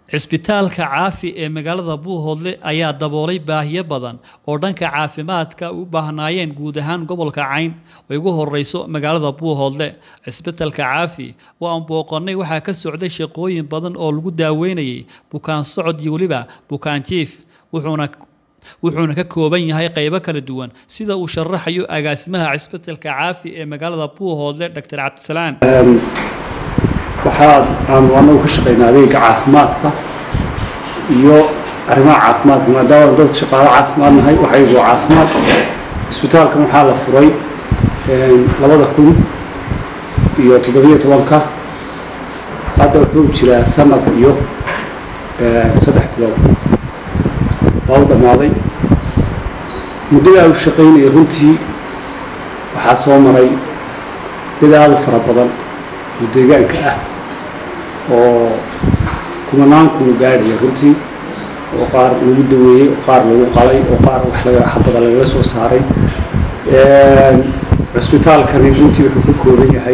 cisbitaalka caafi ee magaalada buuhoodle ayaa daboolay baahiyo badan oo dhanka caafimaadka u baahnaayeen guud ahaan gobolka cayn oo ugu horeyso magaalada buuhoodle cisbitaalka caafi oo aan booqanay waxaa ka socday shaqooyin badan oo lagu daaweynayay bukaan socod iyo weliba bukaan jiif wuxuuna wuxuuna ka kooban yahay qaybo kala duwan sida uu sharaxayo agaasimaha cisbitaalka caafi ee magaalada buuhoodle dr cabdisalaan waxaa aanu anagu ka shaqaynaa adeega caafimaadka iyo arrimaha caafimaadka maadaama dad shaqaalo caafimaad nahay waxaygu caafimaad isbitaalkan waxaa la furay labada kun iyo toddobiyo tobanka hadda wuxuu jiraa sanad iyo saddex bilood waa u dhammaaday muddadaa u shaqaynaya runtii waxaa soo maray dadaal fara badan oo deegaanka ah oo kumanaanku gaadhaya runtii oo qaar lagu daweeyey oo qaar lagu qalay oo qaar wax laga xabada lagaga soo saaray cusbitaalkani runtii wuxuu ka kooban yahay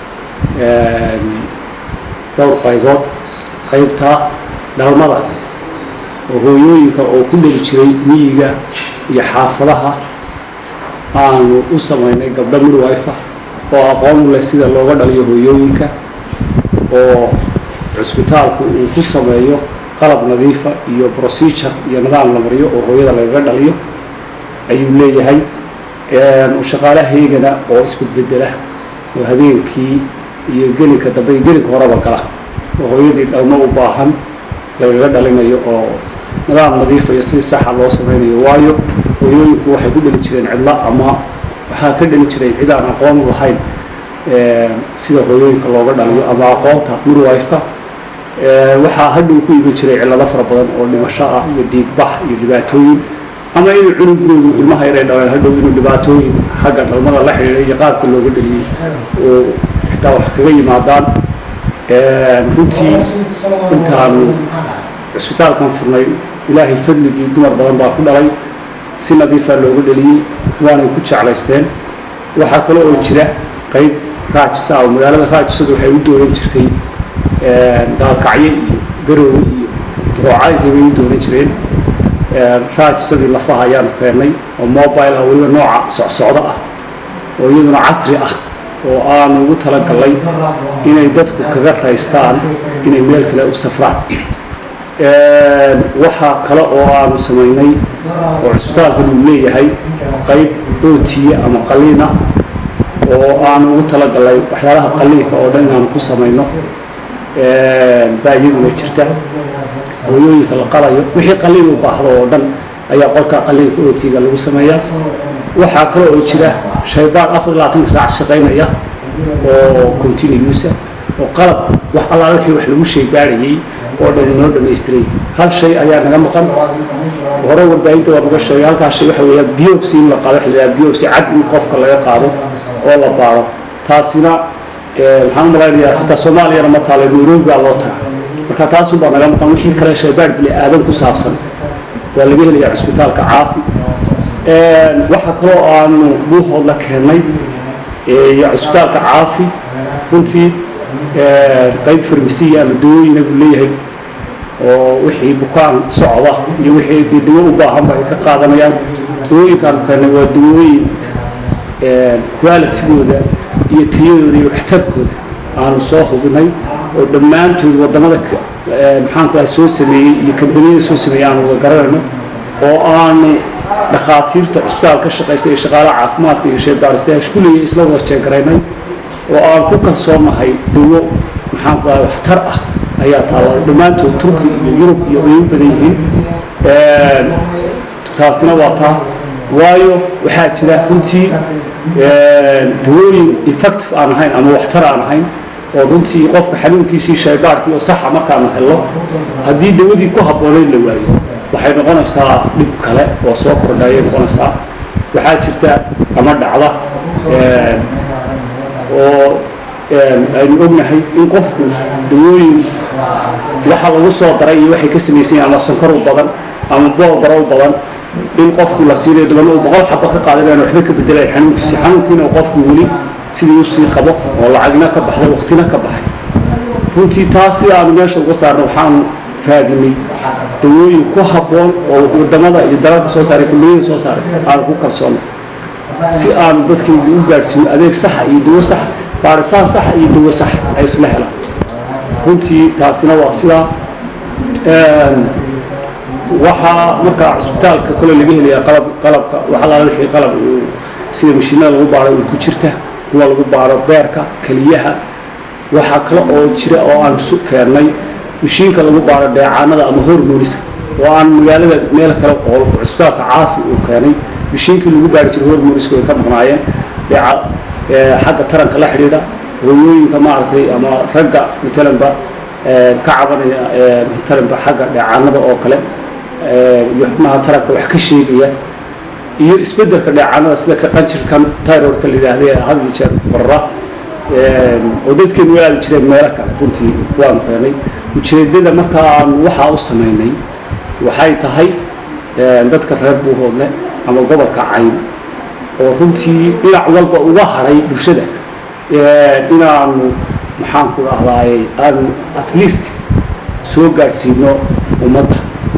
dhowr qaybood qaybta dhalmada oo hooyooyinka oo ku dhali jiray miyiga iyo xaafadaha aanu u samaynay gabdho midwife oo aqoon u leh sida looga dhaliyo hooyooyinka oo cusbitaalku uu ku sameeyo qalab nadiifa iyo procedure iyo nidaam la mariyo oo hooyada lagaga dhaliyo ayuu leeyahay shaqaalahaygana oo isbedbedela oo habeenkii iyo gelinka dambe iyo gelinka horeba gala oo hooyadii dhalmo u baahan lagaga dhalinayo oo nidaam nadiifa iyo sidii saxa loo sameynayo waayo hooyooyinku waxay ku dhali jireen cidlo ama waxaa ka dhali jiray cid aan aqoon u lahayn sida hooyooyinka looga dhaliyo ama aqoonta midwife-ka waxaa hadhow ku iman jiray cillado fara badan oo dhimasho ah iyo dhiigbax iyo dhibaatooyin ama inuu cunugoodu ilmaha yaray dhaleen hadhow inuu dhibaatooyin xagga dhalmada la xidhiidhay iyo qaabka looga dhaliyey oo xitaa wax kaga yimaadaan runtii intaanu cisbitaalkan furnay ilaahay fadligii dumar badan baa ku dhalay si nadiifaa looga dhaliyey waanay ku jeclaysteen waxaa kale oo jira qayb raajisa oo magaalada raajisadu waxay u doonan jirtay gaalkacyo iyo garoowe iyo roocayga bay u doonan jireen raajisadii lafaha ayaanu keennay oo mobile ah weliba nooca socsocdo ah oo iyaduna casri ah oo aanu ugu talagalnay inay dadku kaga raystaan inay meel kale u safraan waxaa kale oo aanu samaynay oo cusbitaalkan uu leeyahay qayb ootiye ama qaliin ah oo aanu ugu talagalnay waxyaalaha qaliinka oo dhan inaanu ku samayno baa iyaduna jirta hooyooyinka la qalayo wixii qaliin u baahdo oo dhan ayaa qolka qaliinka ootiga lagu sameeyaa waxaa kale oo jira shaybaan afar iyo labaatanka saac shaqaynaya oo continuusa oo qalab wax allaala wixii wax lagu shaybaarayay oo dhan inoo dhamaystiray hal shay ayaa naga maqan hore warbaahinta waa naga sheegay halkaas shay waxa weeyaan biopsy in la qaado waxa la yidhaha biopsy cad in qofka laga qaado oo la baaro taasina waxaan u malaynayaa xitaa soomaaliyana ma taalo nairobi baa loo taga marka taasun baa naga maqan wixii kale shaybaar bili aadan ku saabsan waa laga helayaa cusbitaalka caafi waxaa kaloo aanu buuhoodla keennay iyo cusbitaalka caafi runtii qayb farmasiya ama dawooyina buu leeyahay oo wixii bukaan socda iyo wixii dee dawo u baahanba ay ka qaadanayaan dawooyinkaanu keennay waa dawooyin qualitygooda iyo tayadooda iyo waxtarkooda aanu soo hubinay oo dhammaantood waddamada maxaanku lahay soo sameeyey iyo kambaniyada soo sameeyey aanu wada garanayno oo aanu dhakhaatiirta cusbitaal ka shaqaysa iyo shaqaalaha caafimaadka iyo sheebaaristayaasha kulliya isla wada jeegaraynay oo aan ku kalsoonahay dawo maxaanku lahay waxtar ah ayaa taala dhammaantood turki iyo yurub iyo ay u badan yihiin taasina waa taa waayo waxaa jira runtii dawooyin effective aan ahayn ama waxtar aan ahayn oo runtii qofka xanuunkiisii shaybaarkii oo saxa markaanu helno haddii dawadii ku habboonayd la waayo waxay noqonaysaa dhib kale oo soo kordhayay noqonaysaa waxaa jirta ama dhacda oo aynu ognahay in qofku dawooyin waxa lagu soo daray iyo waxay ka samaysan yahin ama sonkor u badan ama boolbaro u badan in qofku la siinayo dabana uu boqol xabo ka qaadanayaan waxba ka bedelayan xanuunkiisi xanuunkiina qofku weli sidii usii qabo oo lacagna ka baxday waqtina ka baxay runtii taas sida aanu meesha uga saarno waxaanu raadinay dawooyin ku habboon oo wadamada iyo dalalka soo saaray kambaniyada soo saaray aan ku kalsoonay si aanu dadkayga u gaadhsiino adeeg saxa iyo dawo sax baaritaan saxa iyo dawo sax ay isla helaan runtii taasina waa sidaa waxaa markaa cusbitaalka kole laga helayaa qalab qalabka waxalaala wixii qalab sida mashiinada lagu baaro ul ku jirta kuwa lagu baaro beerka keliyaha waxaa kale oo jira oo aan su keennay mashiinka lagu baaro dheecaanada ama hormoniska oo aan magaalada meel kale oo cusbitaalka caafi uu keenay mashiinkii lagu baari jiray hormoniska way ka maqnaayeen dheeca xagga taranka la xidhiidha hooyooyinka maaragtay ama ragga matalanba ka cabanaya matalanba xagga dheecaanada oo kale iyo xubnaha taranka wax ka sheegaya iyo isbeddelka dheecaanada sida ka qanjirkan tyrodka la yidhaahday had iyo jeer barra oo dadkeenu way aadi jireen meelo kale runtii waanu keenay ujeeddada markaa aanu waxaa u samaynay waxay tahay dadka reer buuhoodle ama gobolka cayn oo runtii dhinac walba uga haray bulshada inaanu maxaanku dhahdaay aanu at least soo gaadhsiino ummadda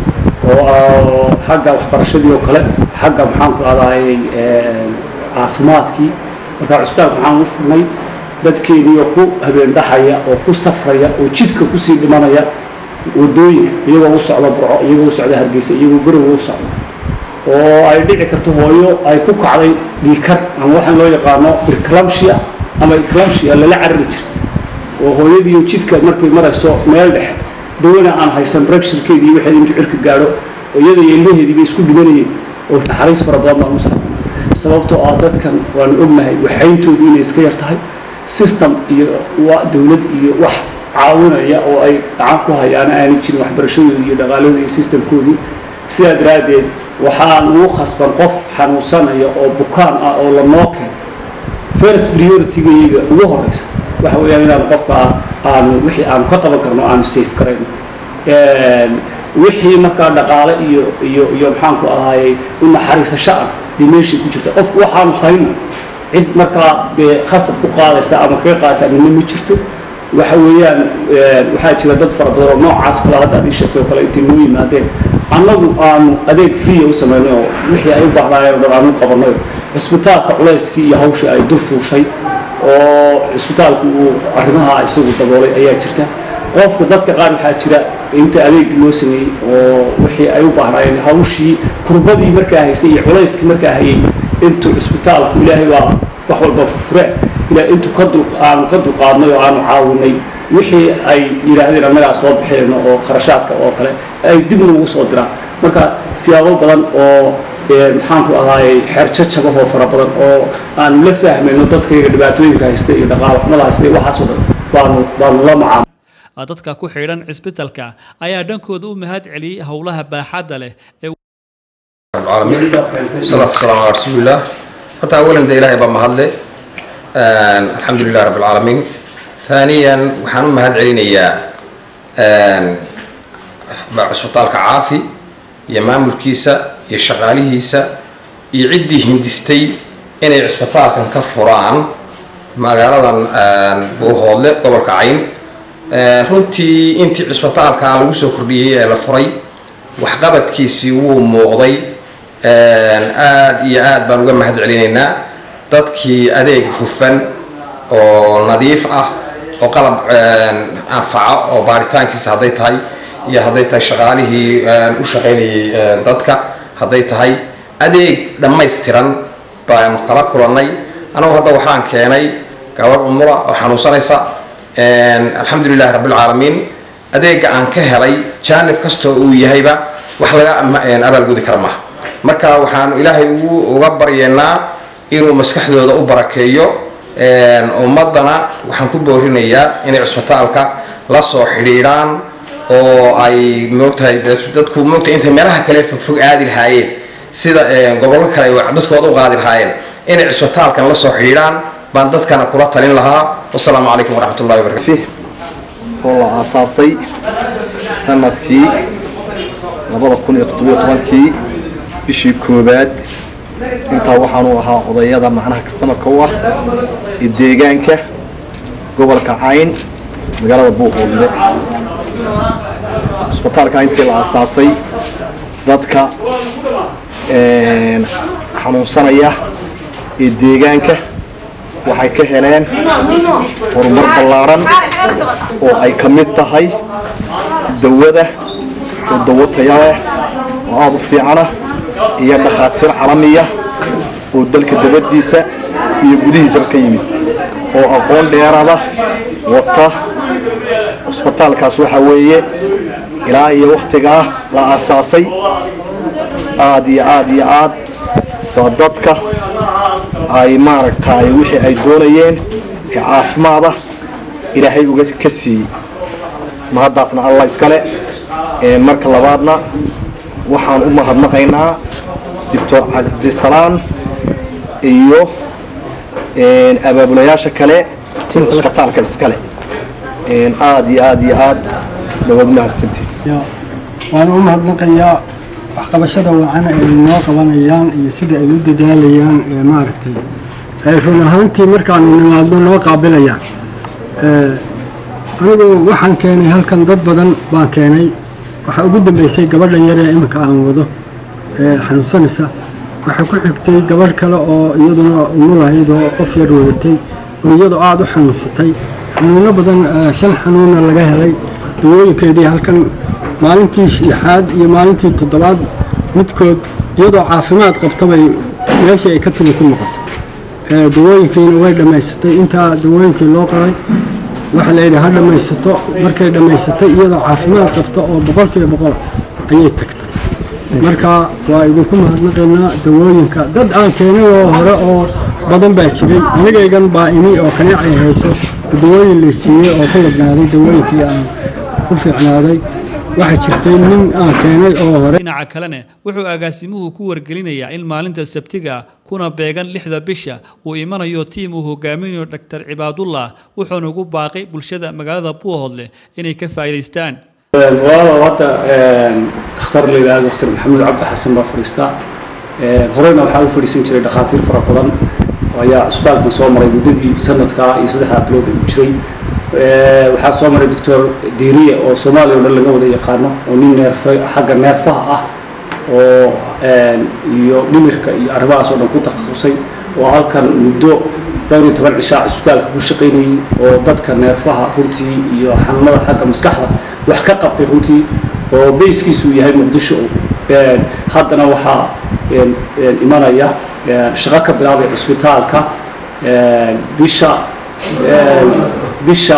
oo xagga waxbarashadii oo kale xagga maxaanku dhahdaay caafimaadkii markaa cusbitaalka waxaan u furnay dadkeeniioo ku habeen dhaxaya oo ku safraya oo jidka kusii dhimanaya wadooyinka iyagoo u socda burco iyagoo u socda hargeysa iyagoo garowa u socda oo ay dhici karto hooyo ay ku kacday dhiikar ama waxaan loo yaqaano birclamshia ama eclamshia lala carari jira oo hooyadiiyo jidka markay marayso meel dhexe dawana aan haysan brexirkeedii iyo waxeed intuu cirka gaadho oo iyada iyo ilmaheedii bay isku dhimanayeen oo naxariis fara badan baan u sameyn sababtoo ah dadkan waanu ognahay waxayntoodu inay iska yar tahay system iyo dowlad iyo wax caawinaya oo ay gacan ku hayaana aanay jirin waxbarashadoodii iyo dhaqaaladoodii iyo systemkoodii sidaa daraaddeed waxaan ugu khasban qof xanuunsanaya oo bukaan ah oo lanoo keeno first priority-gayaga ugu horeysa waxa weeyaan inaan qofka aanu wixii aanu ka qaban karno aanu safe karayno wixii markaa dhaqaale iyo iyo iyo maxaanku ahaayey u naxariisasho ah dee meeshay ku jirta qofku waxaanu hayno cid markaa dee khasab ku qaadaysa ama kaga qaadaysa midna ma jirto waxa weeyaan waxaa jira dad fara badan oo noocaas kale hadda ad ii sheegtay oo kale intay noo yimaadeen annagu aanu adeeg free u samaynay oo wixii ay u baahnaayeen oo dhan aanu qabanay cusbitaalka culayskii iyo hawshii ay dul fuushay oo cusbitaalku uu arrimaha isagu daboolay ayaa jirta qofka dadka qaar waxaa jira inta adeeg loo sameeyey oo wixii ay u baahnaayeen hawshii kurbadii markaa haysay iyo culayskii markaa hayay intuu cusbitaalku ilaahay baa wax walba furfure ilaa intuu ka dul aanu ka dulqaadnay oo aanu caawinay wixii ay yidhaahdeen annagaa soo bixinayno oo kharashaadka oo kale ay dib noogu soo diraan marka siyaabo badan oo maxaanku ahaayey xeerjajabahoo fara badan oo aanu la fahmayno dadkayga dhibaatooyinka haysta iyo dhaqaalo xumada haysta iyo waxaasoo dhan baanu baanu la macaamil dadka ku xidhan cisbitalka ayaa dhankooda u mahad celiyey howlaha baaxadda leh ee العالمين الصلاة والسلام على رسول الله horta awalan de ilaahay baa mahadle alxamdu lilah rabb alcaalamiin ثaaniyan waxaan u mahad celinayaa cusbitaalka caafi iyo maamulkiisa iyo shaqaalihiisa iyo ciddii hindistay inay cusbitaalkan ka furaan magaaladan buuhoodle gobolka cayn runtii intii cusbitaalka lagu soo kordhiyey ee la furay waxqabadkiisii wuu muuqday aada iyo aad baan uga mahad celinaynaa dadkii adeeg hufan oo nadiif ah oo qalab anfaca oo baaritaankiisa hadday tahay iyo hadday tahay shaqaalihii u shaqaynayay dadka hadday tahay adeeg dhammaystiran baanu kala kulannay anagu hadda waxaan keenay gabadh umura oo xanuunsanaysa alxamdu lilahi rabbilcaalamiin adeega aan ka helay jaanib kastoo uu yahayba wax laga abaalgudi kara maaha marka waxaanu ilaahay ugu uga baryeennaa inuu maskaxdooda u barakeeyo ummaddana waxaan ku boorinayaa inay cusbitaalka la soo xidhiidhaan oo ay moogtahay dadku moogtahay intay meelaha kale fogfog aadi lahaayeen sida gobollo kale ay dadkooda u qaadi lahaayeen inay cusbitaalkan la soo xidhiidhaan baan dadkana kula talin lahaa wasalaamu calaykum waraxmat ullahi wabarakatu oo la aasaasay sanadkii labada kun iyo toddobiyo tobankii bishii koowaad intaa waxaanu ahaa odayada macnaha kastamarka u ah ee deegaanka gobolka cayn magaalada buuqoodle cusbitaalka intii la asaasay dadka xanuunsanaya ee deegaanka waxay ka heleen horumar ballaaran oo ay ka mid tahay dawada oo dawo taya leh oo aada u fiicana iyo dhakhaatiir calamiya oo dalka dabadiisa iyo gudihiisaba ka yimid oo aqoon dheerada wata cusbitaalkaas waxaa weeye ilaa iyo wakhtigaa la aasaasay aada iyo aada iyo aad waa dadka ay maaragtay wixii ay doonayeen ee caafimaada ilaahay uga ka siiyey mahaddaasna allah iskale marka labaadna waxaan u mahadnaqaynaa doctor cabdisalaan iyo abaabulayaasha kale cusbitaalka iskale aada iyo aada iyo aad dhawaad mahadsantiin waan u mahadnaqayaa waxqabashada wacan ay noo qabanayaan iyo sida ay u dadaalayaan ee maaragtay ay run ahaantii markaanu nimaadno noo qaabilayaan anigu waxaan keenay halkan dad badan baan keenay waxaa ugu dambeysay gabadhan yar ee iminka aan wado ee xanuunsanaysa waxaa ku xigtay gabadh kale oo iyaduna umulahayd oo qof yar wadatay oo iyadoo aada u xanuunsatay xanuuno badan shan xanuunna laga helay dawooyinkeedii halkan maalintii lixaad iyo maalintii toddobaad midkood iyadoo caafimaad qabtabay meeshii ay ka timi ku noqotay dawooyinkiina way dhammaysatay intaa dawooyinkii loo qoray waxaa layidhi ha dhammaysato markay dhammaysatay iyadoo caafimaad qabta oo boqolkiiba boqol ayay tagtay marka waa idinku mahadnaqaynaa dawooyinka dad aan keenay oo hore oo badan baa jiray anigaygan baa imi oo kaneecay hayso dawooyin la siiyey oo ku ladnaaday dawooyinkii aan ku fiicnaaday waxaa jirtay nin aan keenay oo hore dhinaca kalena wuxuu agaasimuhu ku wargelinayaa in maalinta sabtiga kuna beegan lixda bisha uu imanayo tiim uu hogaaminayo dhaktar cibaadullah wuxuuna ugu baaqay bulshada magaalada buuhoodle inay ka faa'iidaystaan walaalow hadda dhakhtar la yidhaahdo dhakhtar maxamuud cabdi xasan baa fadhiista horeyna waxaa u fadhiisan jiray dhakhaatiir fara badan ayaa cusbitaalkan soo maray muddadii sanadkaa iyo saddexdaa bilood uu jiray waxaa soo maray doctor diiriya oo soomaaliya o dhan laga wada yaqaano oo nin neerf xagga neerfaha ah oo iyo dhimirka iyo arrimahaas oo dhan ku takhasusay oo halkan muddo dhowr iyo toban cishaa cusbitaalka ku shaqaynayay oo dadka neerfaha runtii iyo xanuunada xagga maskaxda wax ka qabtay runtii oo bayskiisu yahay muqdisho haddana waxaa imanaya shaqo ka bilaabay cusbitaalka bisha bisha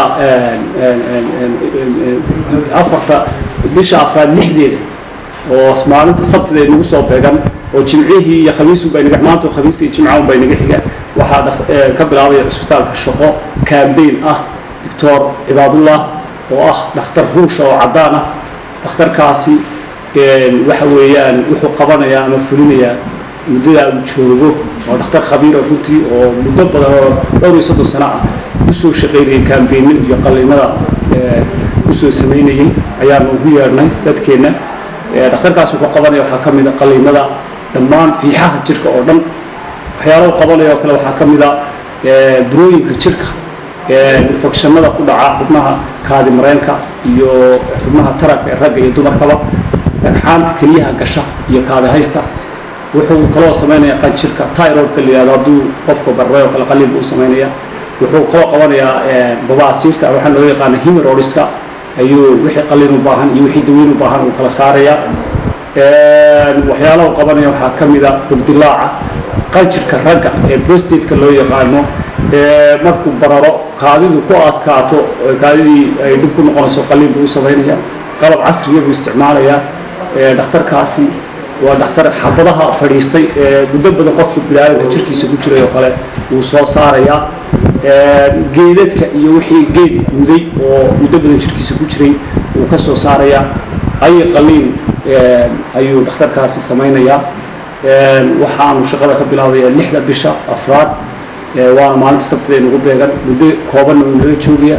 afarta bisha afraad lixdeeda oo maalinta sabtida ay nagu soo beegan oo jimcihii iyo khamiisu bay naga maanta khamiis iyo jimcaun bay naga xiga waxaa ka bilaabaya cusbitaalka shaqo campaign ah doctor cibaadullah oo ah dhakhtar ruusha oo caddaan ah dhakhtarkaasi waxa weeyaan wuxuu qabanayaa ama fulinayaa muddadaa uu joogo waa dhakhtar khabiira runtii oo muddo badan oo dhowr iyo soddon sano ah usoo shaqaynayay kaambeyno iyo qalliinada usoo samaynayay ayaanu ugu yeedhnay dadkeenna dhakhtarkaas wuxuu qabanaya waxaa ka mid a qalliinada dhammaan fiixaha jirka oo dhan waxyaalaha u qabanaya oo kale waxaa ka mid a burooyinka jirka infekshanada ku dhaca xubnaha kaadi mareenka iyo xubnaha taranka ee ragga iyo dumarkaba dhagxaanta keliyaha gasha iyo kaadi haysta wuxuu kaloo samaynaya qanjirka tyrodka la yihahdo hadduu qofka barray oo kale qalliin buu u samaynaya wuxuu kaloo qabanayaa babaasiirta waxaa loo yaqaana himerodiska ayuu wixii qalliin u baahan iyo wixii daweyn u baahan uu kala saaraya waxyaalaha u qabanaya waxaa ka mid a bugdilaaca qanjirka ragga ee prostateka loo yaqaano markuu bararo kaadidu ku adkaato kaadidii ay dhib ku noqonayso qalliin buu u samaynaya qalab casriya buu isticmaalayaa dhakhtarkaasi waa dhakhtar xabadaha fadhiistay ee muddo badan qofka bilaadanka jirkiisa ku jiray oo kale wuu soo saarayaa geedadka iyo wixii geed muday oo muddo badan jirkiisa ku jiray wuu ka soo saarayaa ay qaliin ayuu dhakhtarkaasi samaynayaa waxaanu shaqada ka bilaabaya lixda bisha afraad waana maalinta sabtida nagu beegan muddo koobanna wuu nala joogaya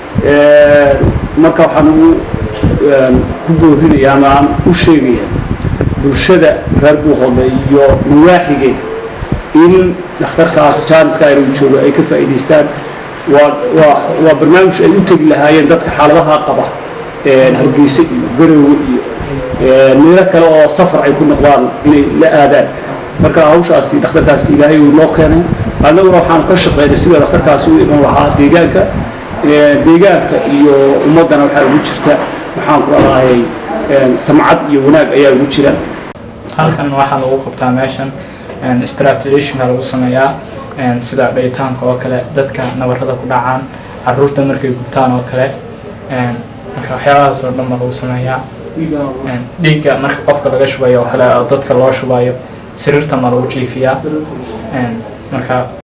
marka waxaan ugu ku boorinayaa ama aan u sheegaya bulshada reer buuhoodle iyo nawaaxigeeda in dhakhtarkaas jaaniska inuu joogo ay ka faa'iidaystaan waa waa waa barnaamij ay u tegi lahaayeen dadka xaaladaha qaba hargeysa iyo garowe iyo meelo kale oo safar ay ku noqdaan inay la aadaan marka hawshaasi dhakhtarkaasi ilaahay uu noo keenay annaguna waxaan ka shaqeynay sida dhakhtarkaasi u iman lahaa deegaanka deegaanka iyo ummaddana waxaa ugu jirta waxaan ku leedahay samcad iyo wanaag ayaa ugu jira halkan waxaa lagu qabtaa meeshan strategationka lagu sameeyaa sida dhayitaanka oo kale dadka nabarada ku dhacaan caruurta markay gubtaan oo kale marka waxyaabahaas oo dhan baa lagu sameeyaa dhiigga marka qofka laga shubayo oo kale oo dadka loo shubayo sariirta ma lagu jiifiyaa marka